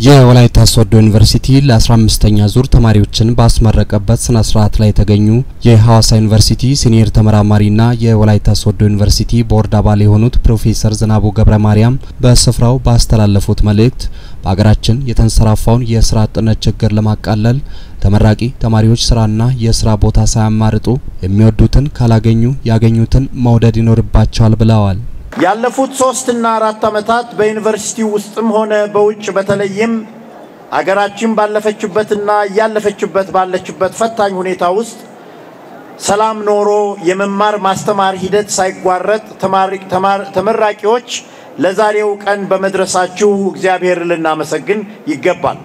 የወላይታ ሶዶ ዩኒቨርሲቲ ለ15ኛ ዙር ተማሪዎችን ባስመረቀበት ስነ ስርዓት ላይ የተገኙ የሐዋሳ ዩኒቨርሲቲ ሲኒየር ተመራማሪና የወላይታ ሶዶ ዩኒቨርሲቲ ቦርድ አባል የሆኑት ፕሮፌሰር ዝናቡ ገብረ ማርያም በስፍራው ባስተላለፉት መልእክት በሀገራችን የተንሰራፋውን የስራ አጥነት ችግር ለማቃለል ተመራቂ ተማሪዎች ስራና የስራ ቦታ ሳያማርጡ የሚወዱትን ካላገኙ ያገኙትን መውደድ ይኖርባቸዋል ብለዋል። ያለፉት ሶስት እና አራት ዓመታት በዩኒቨርሲቲ ውስጥም ሆነ በውጭ በተለይም አገራችን ባለፈችበትና እያለፈችበት ባለችበት ፈታኝ ሁኔታ ውስጥ ሰላም ኖሮ የመማር ማስተማር ሂደት ሳይጓረጥ ተመራቂዎች ለዛሬው ቀን በመድረሳችሁ እግዚአብሔር ልናመሰግን ይገባል።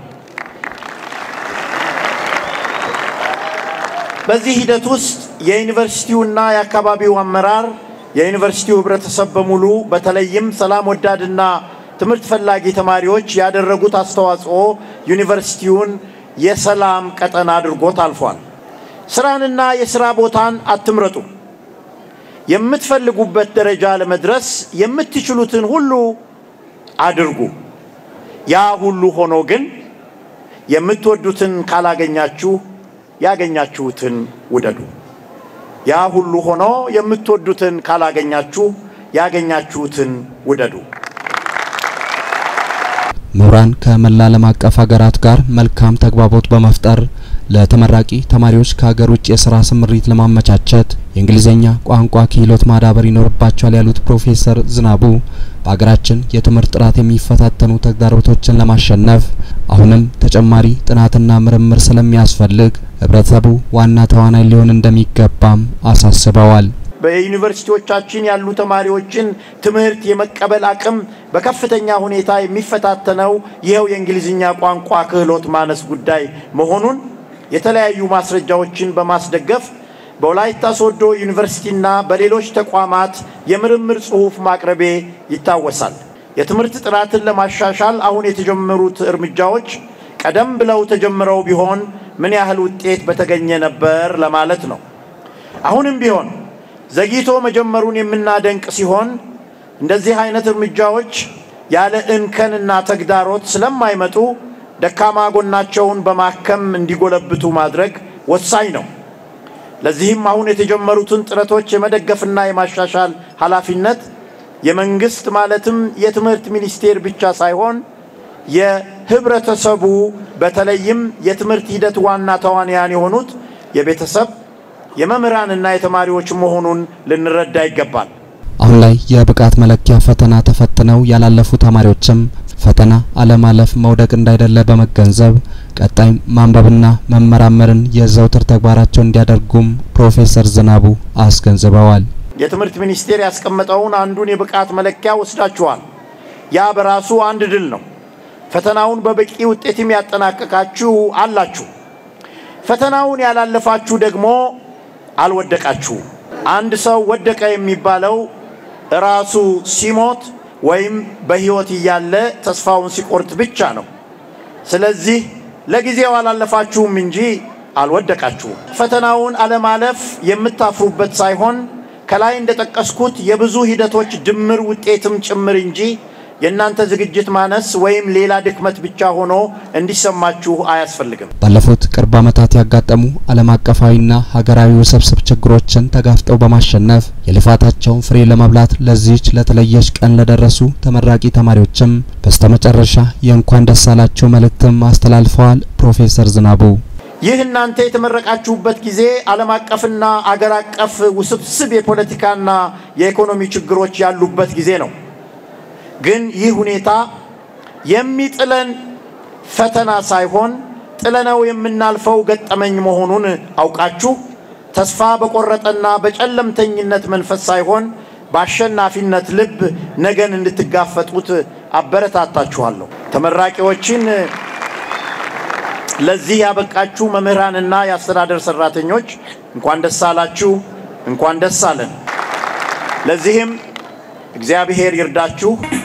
በዚህ ሂደት ውስጥ የዩኒቨርሲቲውና የአካባቢው አመራር የዩኒቨርሲቲው ህብረተሰብ በሙሉ በተለይም ሰላም ወዳድና ትምህርት ፈላጊ ተማሪዎች ያደረጉት አስተዋጽኦ ዩኒቨርሲቲውን የሰላም ቀጠና አድርጎት አልፏል። ስራንና የስራ ቦታን አትምረጡ። የምትፈልጉበት ደረጃ ለመድረስ የምትችሉትን ሁሉ አድርጉ። ያ ሁሉ ሆኖ ግን የምትወዱትን ካላገኛችሁ ያገኛችሁትን ውደዱ። ያ ሁሉ ሆኖ የምትወዱትን ካላገኛችሁ ያገኛችሁትን ውደዱ። ምሁራን ከመላ ዓለም አቀፍ ሀገራት ጋር መልካም ተግባቦት በመፍጠር ለተመራቂ ተማሪዎች ከሀገር ውጭ የስራ ስምሪት ለማመቻቸት የእንግሊዝኛ ቋንቋ ክህሎት ማዳበር ይኖርባቸዋል ያሉት ፕሮፌሰር ዝናቡ በሀገራችን የትምህርት ጥራት የሚፈታተኑ ተግዳሮቶችን ለማሸነፍ አሁንም ተጨማሪ ጥናትና ምርምር ስለሚያስፈልግ ህብረተሰቡ ዋና ተዋናይ ሊሆን እንደሚገባም አሳስበዋል። በዩኒቨርሲቲዎቻችን ያሉ ተማሪዎችን ትምህርት የመቀበል አቅም በከፍተኛ ሁኔታ የሚፈታተነው ይኸው የእንግሊዝኛ ቋንቋ ክህሎት ማነስ ጉዳይ መሆኑን የተለያዩ ማስረጃዎችን በማስደገፍ በወላይታ ሶዶ ዩኒቨርሲቲና በሌሎች ተቋማት የምርምር ጽሑፍ ማቅረቤ ይታወሳል። የትምህርት ጥራትን ለማሻሻል አሁን የተጀመሩት እርምጃዎች ቀደም ብለው ተጀምረው ቢሆን ምን ያህል ውጤት በተገኘ ነበር ለማለት ነው። አሁንም ቢሆን ዘግይቶ መጀመሩን የምናደንቅ ሲሆን እንደዚህ አይነት እርምጃዎች ያለ እንከንና ተግዳሮት ስለማይመጡ ደካማ ጎናቸውን በማከም እንዲጎለብቱ ማድረግ ወሳኝ ነው። ለዚህም አሁን የተጀመሩትን ጥረቶች የመደገፍና የማሻሻል ኃላፊነት የመንግስት ማለትም የትምህርት ሚኒስቴር ብቻ ሳይሆን የህብረተሰቡ በተለይም የትምህርት ሂደት ዋና ተዋንያን የሆኑት የቤተሰብ የመምህራንና የተማሪዎች መሆኑን ልንረዳ ይገባል። አሁን ላይ የብቃት መለኪያ ፈተና ተፈትነው ያላለፉ ተማሪዎችም ፈተና አለማለፍ መውደቅ እንዳይደለ በመገንዘብ ቀጣይ ማንበብና መመራመርን የዘውትር ተግባራቸው እንዲያደርጉም ፕሮፌሰር ዝናቡ አስገንዝበዋል። የትምህርት ሚኒስቴር ያስቀመጠውን አንዱን የብቃት መለኪያ ወስዳችኋል። ያ በራሱ አንድ ድል ነው። ፈተናውን በበቂ ውጤትም ያጠናቀቃችሁ አላችሁ። ፈተናውን ያላለፋችሁ ደግሞ አልወደቃችሁ። አንድ ሰው ወደቀ የሚባለው ራሱ ሲሞት ወይም በሕይወት እያለ ተስፋውን ሲቆርጥ ብቻ ነው። ስለዚህ ለጊዜው አላለፋችሁም እንጂ አልወደቃችሁም። ፈተናውን አለማለፍ የምታፍሩበት ሳይሆን ከላይ እንደጠቀስኩት የብዙ ሂደቶች ድምር ውጤትም ጭምር እንጂ የእናንተ ዝግጅት ማነስ ወይም ሌላ ድክመት ብቻ ሆኖ እንዲሰማችሁ አያስፈልግም። ባለፉት ቅርብ ዓመታት ያጋጠሙ ዓለም አቀፋዊና ሀገራዊ ውስብስብ ችግሮችን ተጋፍጠው በማሸነፍ የልፋታቸውን ፍሬ ለመብላት ለዚህች ለተለየች ቀን ለደረሱ ተመራቂ ተማሪዎችም በስተመጨረሻ የእንኳን ደስ አላቸው መልእክትም አስተላልፈዋል። ፕሮፌሰር ዝናቡ ይህ እናንተ የተመረቃችሁበት ጊዜ ዓለም አቀፍና አገር አቀፍ ውስብስብ የፖለቲካና የኢኮኖሚ ችግሮች ያሉበት ጊዜ ነው። ግን ይህ ሁኔታ የሚጥለን ፈተና ሳይሆን ጥለነው የምናልፈው ገጠመኝ መሆኑን አውቃችሁ ተስፋ በቆረጠና በጨለምተኝነት መንፈስ ሳይሆን በአሸናፊነት ልብ ነገን እንድትጋፈጡት አበረታታችኋለሁ። ተመራቂዎችን ለዚህ ያበቃችሁ መምህራንና የአስተዳደር ሰራተኞች እንኳን ደስ አላችሁ፣ እንኳን ደስ አለን። ለዚህም እግዚአብሔር ይርዳችሁ።